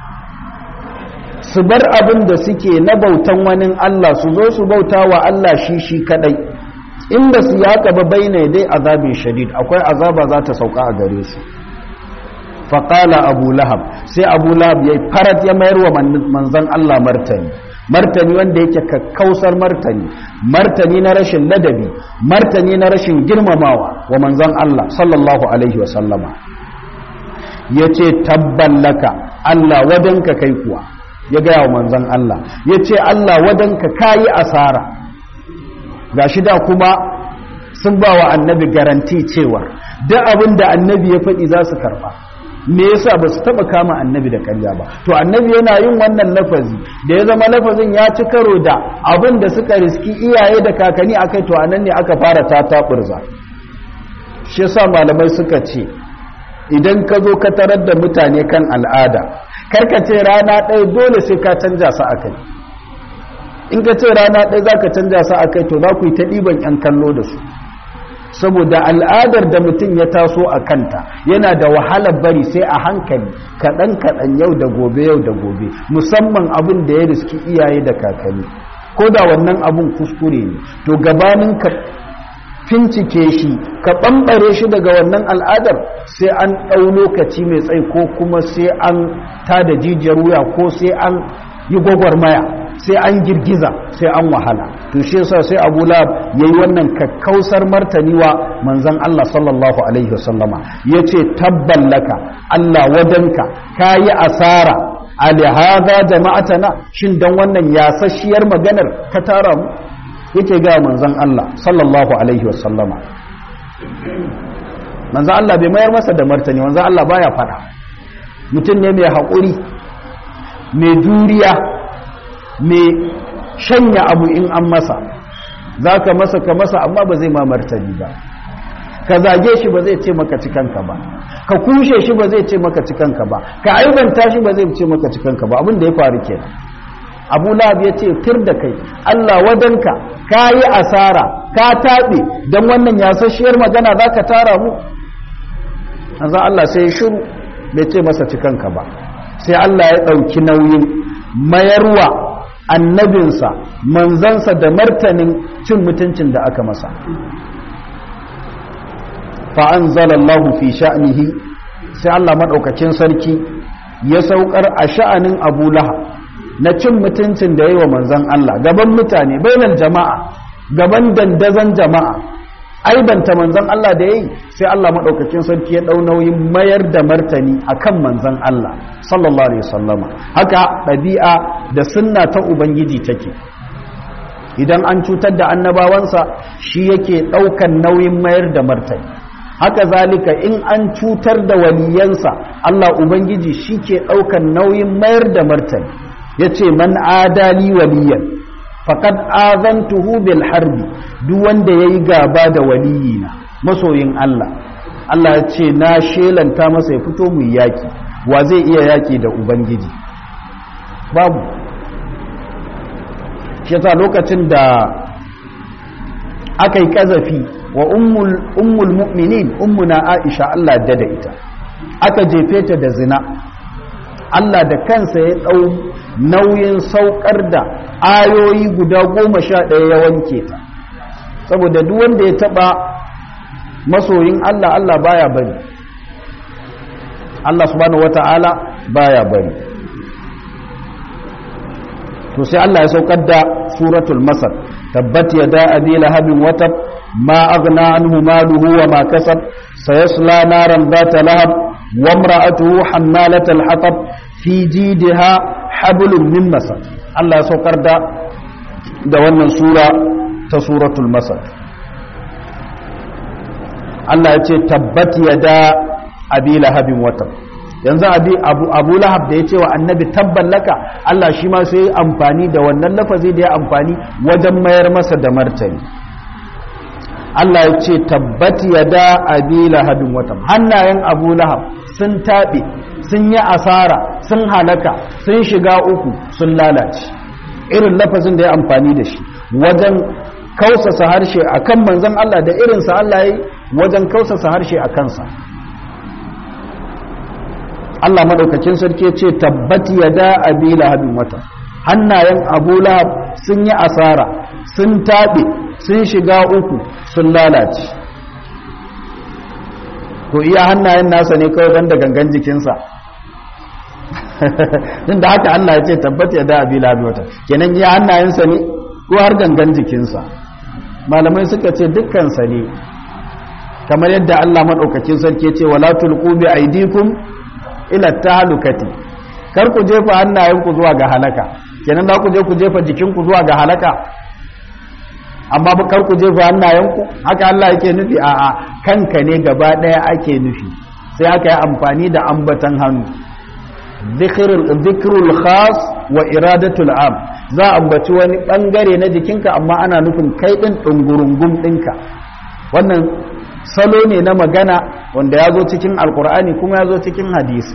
su bar abin da suke na bautan wani Allah su zo su bauta wa Allah shi shi kadai inda su ya ba baina dai azabin shadid akwai azaba za ta sauka a gare su faƙala abu lahab sai abu lahab ya farat ya mayar wa manzan Allah martani martani wanda yake kakkausar martani martani na rashin ladabi martani na rashin girmamawa wa manzan Allah sallallahu alaihi wasallama ya ce tabballaka Allah wadanka kai kuwa ya gaya wa manzan Allah ya ce Allah wadanka kayi asara ga shi da kuma sun ba wa annabi garanti cewa duk abin da annabi ya faɗi za su karɓa me yasa ba su taɓa kama annabi da ƙarya ba to annabi yana yin wannan lafazi da ya zama lafazin ya ci karo da abin da suka riski iyaye da kakanni akai to anan ne aka fara tataɓurza shi yasa malamai suka ce idan ka zo ka tarar da mutane kan al'ada karka ce rana ɗaya dole sai ka canja su akai in ka ce rana ɗaya za ka canja su akai to za ku yi ta ɗiban 'yan kallo da su saboda al'adar da mutum ya taso a kanta yana da wahalar bari sai a hankali kaɗan kaɗan yau da gobe yau da gobe musamman abin da ya riski iyaye da kakanni ko da wannan abin kuskure ne to gabanin ka fincike shi ka ɓamɓare shi daga wannan al'adar sai an ɗau lokaci mai tsayi ko kuma sai an tada jijiyar wuya ko sai an yi gwagwarmaya sai an girgiza sai an wahala to shi yasa sai Abu Lahab yayi wannan kakkausar martani wa manzon Allah sallallahu alaihi wasallama yace tabballaka Allah wadanka kayi asara ali hadha jama'atana shin dan wannan yasasshiyar maganar ka tara mu yake ga manzon Allah sallallahu alaihi wasallama manzon Allah bai mayar masa da martani manzon Allah baya fada mutum ne mai haƙuri mai juriya mai shanya abu in an masa za ka masa ka masa amma ba zai ma martani ba ka zage shi ba zai ce maka cikanka ba ka kushe shi ba zai ce maka cikanka ba ka aibanta shi ba zai ce maka cikanka ba abin da ya faru kenan abu lahab ya ce tir da kai allah wadanka ka yi asara ka taɓe don wannan yasasshiyar magana za ka tara mu azan allah sai shiru bai ce masa cikanka ba sai allah ya ɗauki nauyin mayarwa annabinsa manzansa da martanin cin mutuncin da aka masa fa'anzalallahu fi sha'nihi sai Allah maɗaukakin sarki ya saukar a sha'anin abu laha na cin mutuncin da ya yi wa manzan Allah gaban mutane bainar jama'a gaban dandazon jama'a aibanta manzan Allah da ya yi sai Allah maɗaukakin sarki ya ɗau nauyin mayar da martani a kan manzan Allah sallallahu Alaihi wasallama haka ɗabi'a da sunna ta Ubangiji take idan an cutar da annabawansa shi yake ɗaukan nauyin mayar da martani haka zalika in an cutar da waliyansa Allah Ubangiji shi ke ɗaukan nauyin mayar da martani ya ce man adali waliyan faqad azantuhu bil harbi duk wanda yayi gaba da waliyina masoyin Allah Allah ya ce na shelanta masa ya fito mu yaki wa zai iya yaki da ubangiji babu shi yasa lokacin da aka yi kazafi wa ummul mu'minin ummuna Aisha Allah da da ita aka jefe ta da zina Allah da kansa ya ɗau nauyin saukar da ayoyi guda goma sha ɗaya ya wanke ta saboda duk wanda ya taɓa masoyin Allah Allah baya bari Allah subhanahu wata'ala baya bari to sai Allah ya saukar da suratul masar tabbat yada abi lahabin watab ma aghna anhu maluhu wa ma kasab sayasla naran dhata lahab wa imra'atuhu hammalatal hatab fi jidha hablum min masad Allah ya saukar da da wannan sura ta suratul masad Allah ya ce tabbat yada abi lahabin watab yanzu abi abu, abu lahab da ya ce wa annabi tabban laka Allah shi ma sai amfani da wannan lafazi da ya amfani wajen mayar masa da martani Allah ya ce tabbat yada abi lahabin watab hannayen abu lahab sun taɓe sun yi asara sun halaka sun shiga uku sun lalace irin lafazin da ya amfani da shi wajen kausasa harshe akan manzon Allah da irinsa Allah ya yi wajen kausasa harshe a kansa Allah maɗaukakin sarki ce tabbati ya da abi lahabin wata hannayen abu lahab sun yi asara sun taɓe sun shiga uku sun lalace to iya hannayen nasa ne kawai banda gangan jikinsa din da haka Allah ya ce tabbati ya da abi lahabin wata kenan iya hannayensa ne ko har gangan jikinsa malamai suka ce dukkansa ne kamar yadda Allah maɗaukakin sarki ce wala tulqu bi aidikum ila tahlukati kar ku jefa hannayenku zuwa ga halaka kenan za ku je ku jefa jikinku zuwa ga halaka amma ba kar ku jefa hannayenku haka Allah yake nufi a'a kanka ne gaba daya ake nufi sai aka yi amfani da ambatan hannu dhikrul khas wa iradatul am za a ambaci wani bangare na jikinka amma ana nufin kai din dungurungum dinka wannan salo ne na magana wanda ya zo cikin alkur'ani kuma ya zo cikin hadisi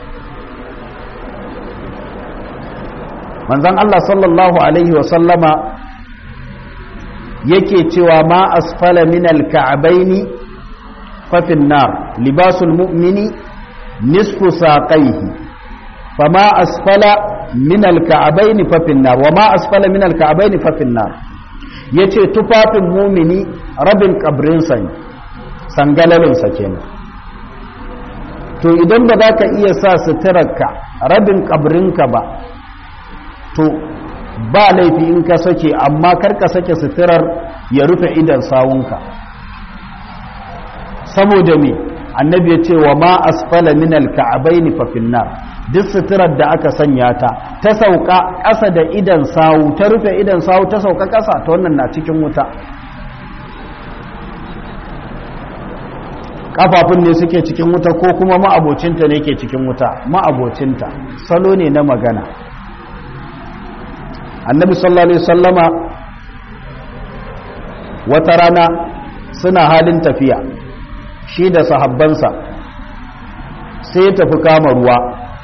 manzan Allah sallallahu Alaihi wasallama yake cewa ma asfala min alka'abaini fafin nar libasul mu'mini nisfu saqaihi fama asfala min alka'abaini fafin nar wa ma asfala min alka'abaini fafin nar yace tufafin mumini rabin kabrinsa ne sangalalinsa kenan to idan ba za ka iya sa suturarka rabin kabrinka ba to ba laifi in ka sake amma kar ka sake suturar ya rufe idan sawunka saboda me annabi ya ce wa ma asfala min alka'abaini fa finnar duk suturar da aka sanya ta ta sauka ƙasa da idan sawu ta rufe idan sawu ta sauka ƙasa ta wannan na cikin wuta kafafun ne suke cikin wuta ko kuma ma'abocinta ne ke cikin wuta ma'abocinta salo ne na magana annabi sallallahu alaihi sallama wata rana suna halin tafiya shi da sahabbansa sai ya tafi kama ruwa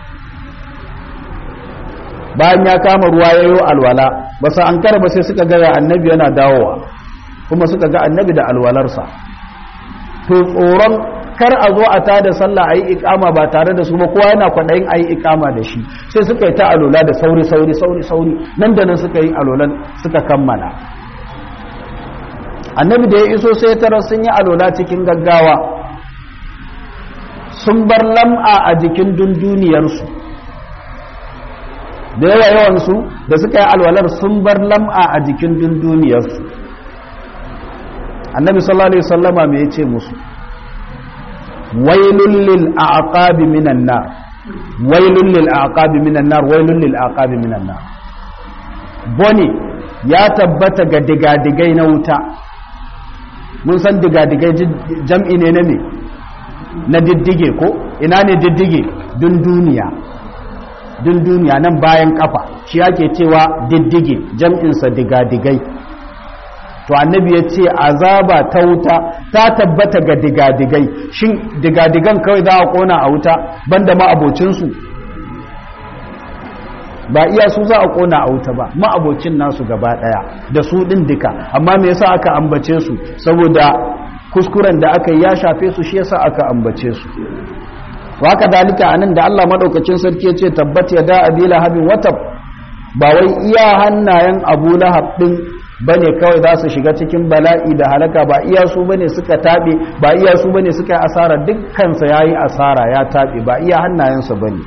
bayan ya kama ruwa ya yi alwala ba sa an ba sai suka ga annabi yana dawowa kuma suka ga annabi da alwalarsa to tsoron kar a zo a tada sallah a yi ikama ba tare da su ba kowa yana kwaɗayin a yi ikama da shi sai suka yi ta alola da sauri sauri sauri sauri nan da nan suka yi alolan suka kammala annabi da ya iso sai tara sun yi alola cikin gaggawa sun bar lam'a a jikin dunduniyarsu da yawa yawansu da suka yi alwalar sun bar lam'a a jikin dunduniyarsu annabi sallallahu alaihi wasallama me yace musu wailul lil aqabi minan nar wailul lil aqabi minan nar wailul lil aqabi minan nar boni ya tabbata ga digadigai na wuta mun san digadigai jam'i ne na me na diddige ko ina ne diddige dun duniya din duniya nan bayan kafa shi ake cewa diddige jam'insa digadigai to annabi ya ce azaba ta wuta ta tabbata ga digadigai shin digadigan kawai za a kona a wuta banda ma abocinsu ba iya su za a kona a wuta ba ma abocin nasu gaba daya da su din duka amma me yasa aka ambace su saboda kuskuren da aka yi ya shafe su shi yasa aka ambace su haka dalika anan da Allah madaukakin sarki ya ce tabbat ya da abi lahabin watab ba wai iya hannayen abu lahab din bane kawai za su shiga cikin bala'i da halaka ba iya su bane suka tabe ba iya su bane suka yi asara dukkansa yayi asara ya tabe ba iya hannayensa bane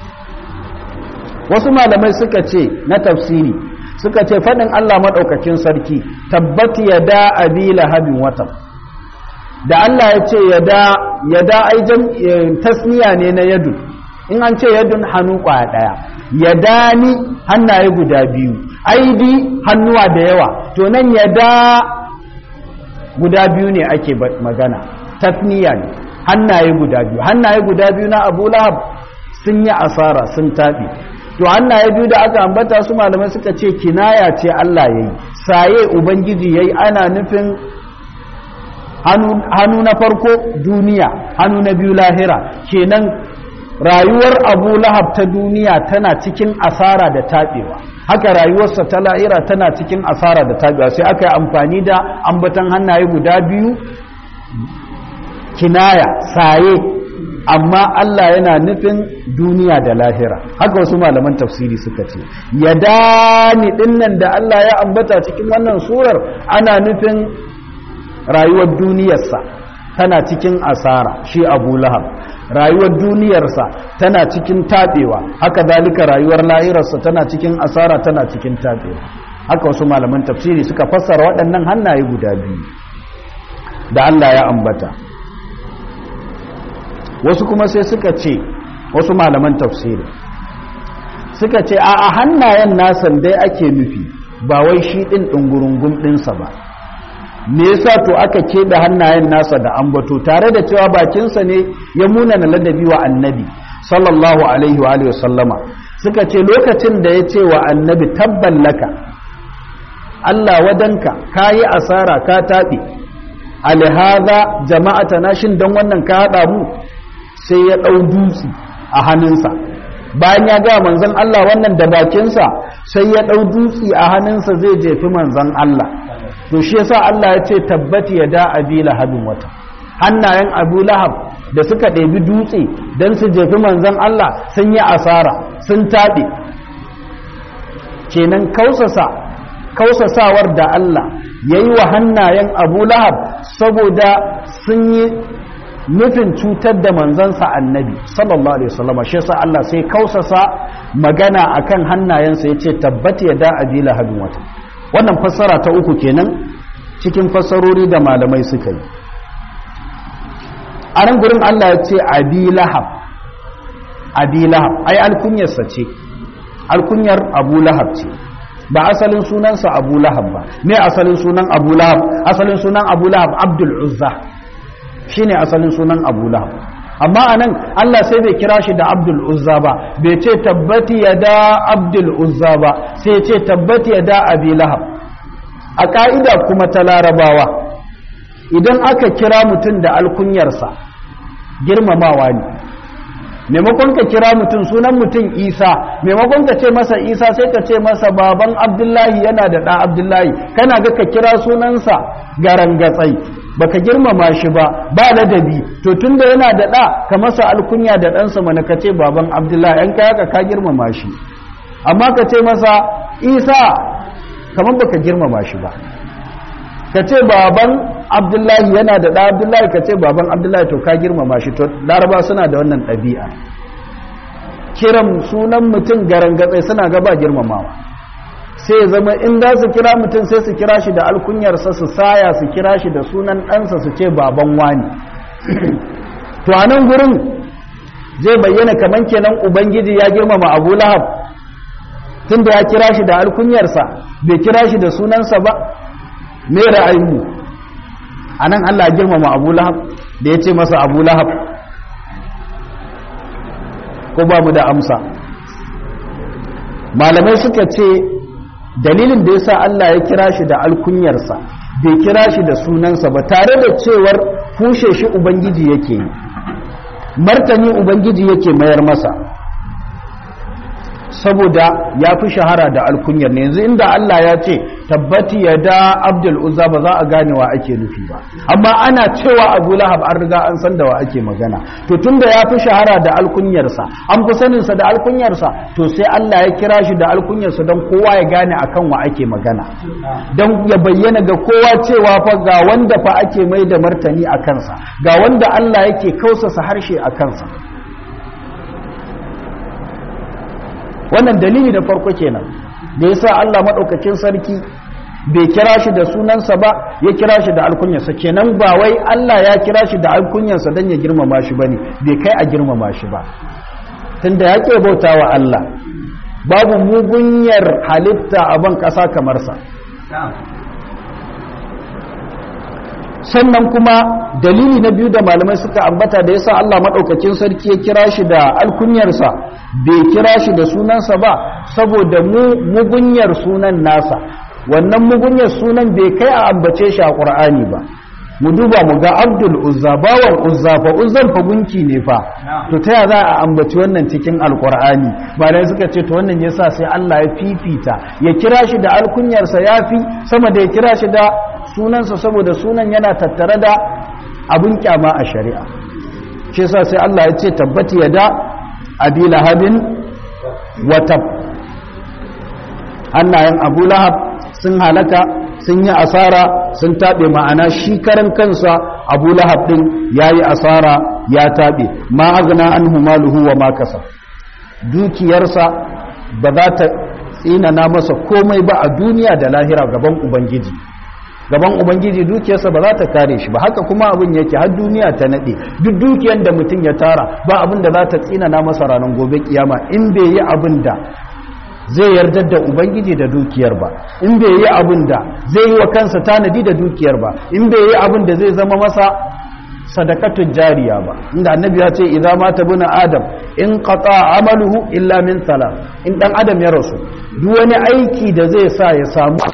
wasu malamai suka ce na tafsiri suka ce faɗin Allah maɗaukakin sarki tabbati ya da abi lahabin wata da Allah ya ce ya da aijan tasniya ne na yadu in an ce yadun hannu ƙwaya ɗaya ya ni hannaye guda biyu aidi hannuwa da yawa to nan ya da guda biyu ne ake magana tasniya ne hannaye guda biyu hannaye guda biyu na abu lahab sun yi asara sun taɓi to hannaye biyu da aka ambata su malamai suka ce kinaya ce Allah ya yi saye ubangiji ya yi ana nufin hannu na farko duniya hannu na biyu lahira kenan rayuwar abu lahab ta duniya tana cikin asara da taɓewa haka rayuwarsa ta lahira tana cikin asara da taɓewa sai aka yi amfani da ambatan hannaye guda biyu kinaya saye amma Allah yana nufin duniya da lahira haka wasu malaman tafsiri suka ce ya dani dinnan da Allah ya ambata cikin wannan surar ana nufin rayuwar duniyarsa tana cikin asara shi abu lahab rayuwar duniyarsa tana cikin taɓewa haka zalika rayuwar lahirarsa tana cikin asara tana cikin taɓewa haka wasu malaman tafsiri suka fassara waɗannan hannaye guda biyu da Allah ya ambata wasu kuma sai suka ce wasu malaman tafsiri suka ce a hannayen nasan dai ake nufi ba wai shi ɗin ɗungurungun ɗinsa ba me yasa to aka keɓe hannayen nasa da ambato tare da cewa bakinsa ne ya munana ladabi wa annabi sallallahu alaihi wa sallama suka ce lokacin da ya ce wa annabi tabban laka Allah wadanka ka yi asara ka taɓe alihaza jama'ata na shin don wannan ka haɗa mu sai ya ɗau dutse a hannunsa bayan ya ga manzon Allah wannan da bakinsa sai ya ɗau dutse a hannunsa zai jefi manzon Allah to shi yasa Allah ya ce tabbati ya da abi lahabin wata hannayen abu lahab da suka ɗebi dutse don su jefi manzon Allah sun yi asara sun taɓe kenan kausasa kausasawar da Allah ya yi wa hannayen abu lahab saboda sun yi nufin cutar da manzansa annabi sallallahu alaihi wasallam shi yasa Allah sai kausasa magana akan hannayensa yace tabbati ya da abi lahabin wata wannan fassara ta uku kenan cikin fassarori da malamai suka yi a nan gurin Allah ya ce abi lahab abi lahab ai alkunyarsa ce alkunyar abu lahab ce ba asalin sunansa abu lahab ba me asalin sunan abu lahab asalin sunan abu lahab abdul uzza shine asalin sunan abu lahab amma anan Allah sai bai kira shi da abdul uzza ba bai ce tabbati ya da abdul uzza ba sai ce tabbati ya da abi lahab a ka'ida kuma ta larabawa idan aka kira mutum da alkunyarsa girmamawa ne maimakon ka kira mutum sunan mutum isa maimakon ka ce masa isa sai ka ce masa baban abdullahi yana da ɗa abdullahi kana ga ka kira sunansa garangatsai baka girmama shi ba ba ladabi to tunda yana da ɗa ka masa alkunya da ɗansa mana ka ce baban abdullahi an kai haka ka girmama shi amma ka ce masa isa kamar baka girmama shi ba ka ce baban abdullahi yana da ɗa abdullahi ka ce baban abdullahi to ka girmama shi to laraba suna da wannan ɗabi'a kiran sunan mutum garangatsai suna gaba girmamawa sai zama in za su kira mutum sai su kira shi da alkunyarsa su saya su kira shi da sunan ɗansa su ce baban wani to a nan gurin zai bayyana kamar kenan ubangiji ya girmama abu lahab tun da ya kira shi da alkunyarsa bai kira shi da sunansa ba me ra'ayinmu a nan allah girmama abu lahab da ya ce masa abu lahab ko ba mu da amsa malamai suka ce dalilin da yasa Allah ya kira shi da alkunyarsa bai kira shi da sunansa ba tare da cewar fushe shi ubangiji yake yi martani ubangiji yake mayar masa saboda ya fi shahara da alkunyar ne yanzu inda Allah ya ce tabbati ya da abdul uzza ba za a gane wa ake nufi ba amma ana cewa abu lahab an riga an san da wa ake magana to tunda ya fi shahara da alkunyarsa an fi saninsa da alkunyarsa to sai Allah ya kira shi da alkunyarsa don kowa ya gane akan wa ake magana don ya bayyana ga kowa cewa fa ga wanda fa ake mai da martani a kansa ga wanda Allah yake kausasa harshe a kansa wannan dalili da farko kenan da yasa Allah madaukakin sarki bai kira shi da sunansa ba ya kira shi da alkunyarsa kenan ba wai Allah ya kira shi da alkunyarsa dan ya girmama shi bane bai kai a girmama shi ba tunda yake bautawa Allah babu mugunyar halitta a ban kasa kamar sa sannan kuma dalili na biyu da malamai suka ambata da yasa Allah madaukakin sarki ya kira shi da alkunyarsa bai kira shi da sunansa ba saboda mu mugunyar sunan nasa wannan mugunyar sunan bai kai a ambace shi a Qur'ani ba mu duba mu ga Abdul Uzza bawan Uzza fa Uzzan fa gunki ne fa to ta ya za a ambaci wannan cikin Alqur'ani malai suka ce to wannan yasa sai Allah ya fifita ya kira shi da alkunyarsa yafi sama da ya kira shi da sunansa saboda sunan yana tattare da abin kyama a shari'a shi yasa sai Allah ya ce tabbati ya da abi lahabin watab hannayen abu lahab sun halaka sun yi asara sun taɓe ma'ana shi karan kansa abu lahab ɗin ya yi asara ya taɓe ma agna an humaluhu wa makasa dukiyarsa ba za ta tsinana masa komai ba a duniya da lahira gaban ubangiji gaban ubangiji dukiyarsa ba za ta kare shi ba haka kuma abin yake har duniya ta nade duk dukiyar da mutum ya tara ba abin da za ta tsinana masa ranar gobe kiyama in bai yi abin da zai yarda da ubangiji da dukiyar ba in bai yi abin da zai yi wa kansa tanadi da dukiyar ba in bai yi abin da zai zama masa sadakatun jariya ba inda annabi ya ce idza mata buna adam in qata amaluhu illa min salat in dan adam ya rasu duk wani aiki da zai sa ya samu